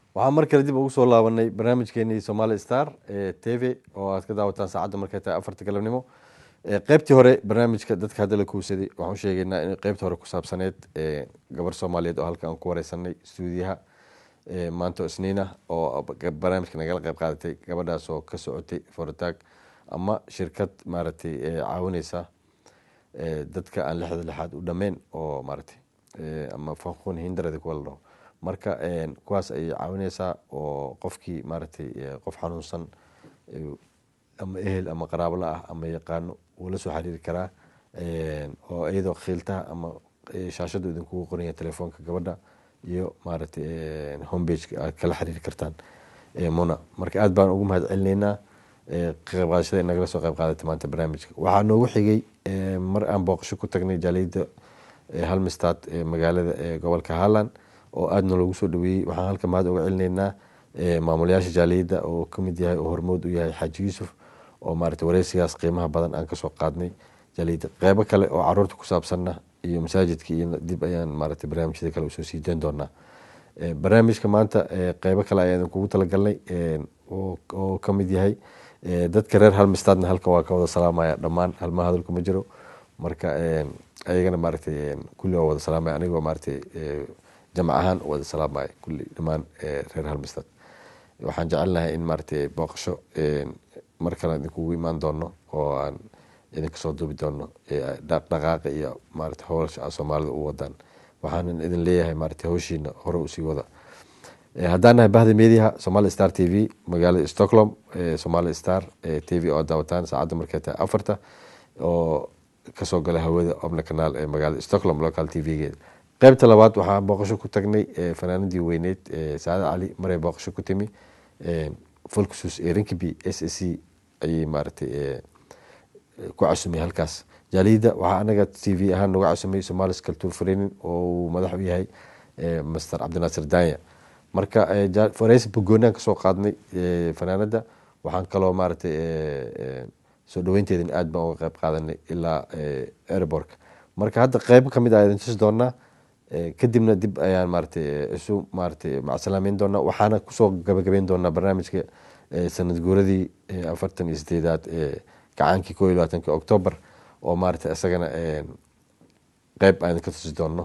waxaan mar kale dib ugu soo laabanay barnaamijkeenii somali star ee t v oo aad ka daawataan saacadda markay tahay afarta galabnimo qeybtii hore barnaamijka dadka hadda la kuusaday waxaan u sheegaynaa in qeybta hore ku saabsaneyd gabar soomaaliyeed oo halka aan ku wareysanay stuudiyaha maanta isniina oo barnaamijka nagala qeyb qaadatay gabadhaas oo ka socotay forataag ama shirkad maaragtay caawineysa dadka aan lixda lixaad u dhameen oo maaragtay ama fanqun hindarada kuwa la dhaho marka kuwaas ayay caawineysaa oo qofkii maaragtay qof xanuunsan ama ehel ama qaraabla ah ama yaqaano wuu la soo xiriiri karaa oo iyadoo khiiltaha ama shaashadu idinkugu qoranya telefoonka gabadha iyo maaragtay homepageka aad kala xiriiri kartaan muna marka aad baan ugu mahad celineynaa qeyb qaadashada nagala soo qeyb qaadatay maanta barnaamijka waxaa noogu xigay mar aan booqasho ku tagnay jaaliyadda halmistad magaalada gobolka harland oo aadna loogu soo dhaweeyey waxaan halka mahad uga celineynaa maamulayaasha jaaliyadda oo kamid yahay oo hormood u yahay xaaji yuusuf oo maarata wareysigaas qiimaha badan aan kasoo qaadnay jaaliyadda qeybo kale oo caruurta ku saabsanna iyo masaajidka iyo dib ayaan maarata barnaamijyada kale usoo sii dayn doonaa barnaamijka maanta qeybo kale ayaan kugu talagalnay oo kamid yahay dadka reer halmistadna halka waa ka wada salaamaya dhammaan halmaa hadalku ma jiro marka ayagana maaragtay kulli waa wada salaamaya anigoo maaragtay jamc ahaan wada salaamaya kulli dhammaan reer halmistad waxaan jecelnahay in maaragtay booqasho mar kale idinkugu imaan doono oo aan idinka soo duubi doono dhaqdhaqaaqa iyo maarata howlasha soomaalida u wadaan waxaanan idin leeyahay maarata hawshiina hore usii wada haddaan nahay bahda meediaha somali star t v magaalada stockholm somali star t v oo daawataan saacadda markay tahay afarta oo kasoo gala hawada obna kanaal ee magaalada stockholm local t v-geeda qeybta labaad waxaan booqasho ku tagnay fanaanadii weyneyd saacad cali maray booqasho ku timi folksus ee rinkiby s a c ayay maaragtay ku casumay halkaas jaaliyadda waxaa anaga t v ahaan noga casumay somalis culture training oo uu madax u yahay master cabdinaasir danya marka fareysi bogoonaan kasoo qaadnay fanaanada waxaan kaloo maaragtay soo dhaweynteedin aad baan uga qeyb qaadanay ilaa airborka marka hadda qeybo kamid a idin tusi doonaa kadibna dib ayaan maaragtay isu maaragtay macsalaameyn doonaa waxaana kusoo gabagabeyn doonaa barnaamijka sanad guuradii afartan iyo sideedaad ee gacaankii koo iyo labaatanki octoobar oo maaragtay isagana qeyb aan ka tusi doono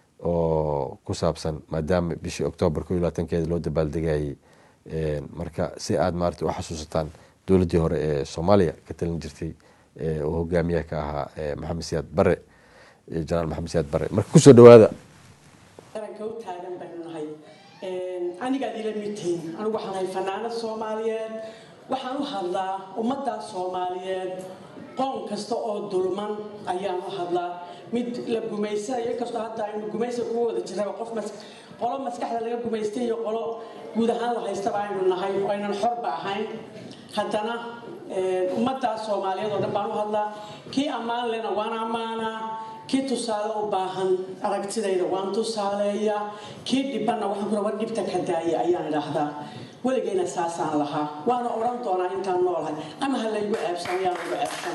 oo ku saabsan maadaama bishii octoobar koo iyo labaatankeeda loo dabaaldegayay marka si aad maaragtay u xasuusataan dowladdii hore ee soomaaliya ka talin jirtay oo hogaamiyaha ka ahaa maxamed siyaad bare janaal maxamed siyaad bare marka kusoo dhawaada qaranka u taagan baynu nahay anigaad ila mid tihiin anigu waxaan ahay fanaanad soomaaliyeed waxaan u hadlaa ummadda soomaaliyeed qoon kasta oo dulman ayaan u hadlaa mid la gumaysanayo inkastoo hadda aynu gumaysa kugu wada jiraba qof qolo maskaxda laga gumaystay iyo qolo guud ahaan la haystaba aynu nahay oo aynan xorba ahayn haddana ummaddaa soomaaliyeed oo dhan baan u hadlaa kii ammaan lena waan ammaanaa kii tusaale u baahan aragtidayda waan tusaaleeyaa kii dhibanna waxaan ku war dhibta ka daaya ayaan idhaahdaa weligayna saasaan lahaa waana odhan doonaa intaan noolahay ama ha laygu ceebsan yaan lagu ceebsan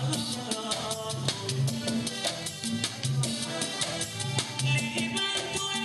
Even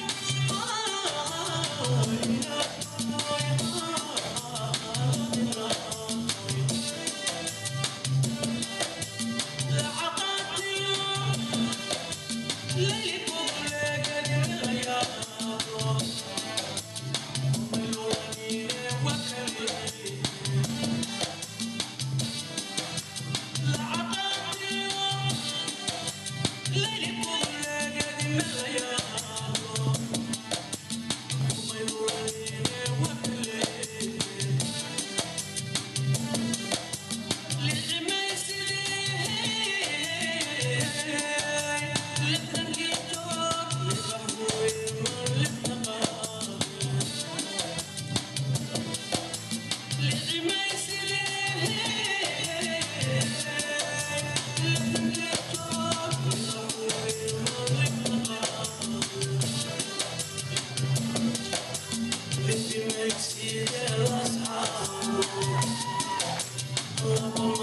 Thank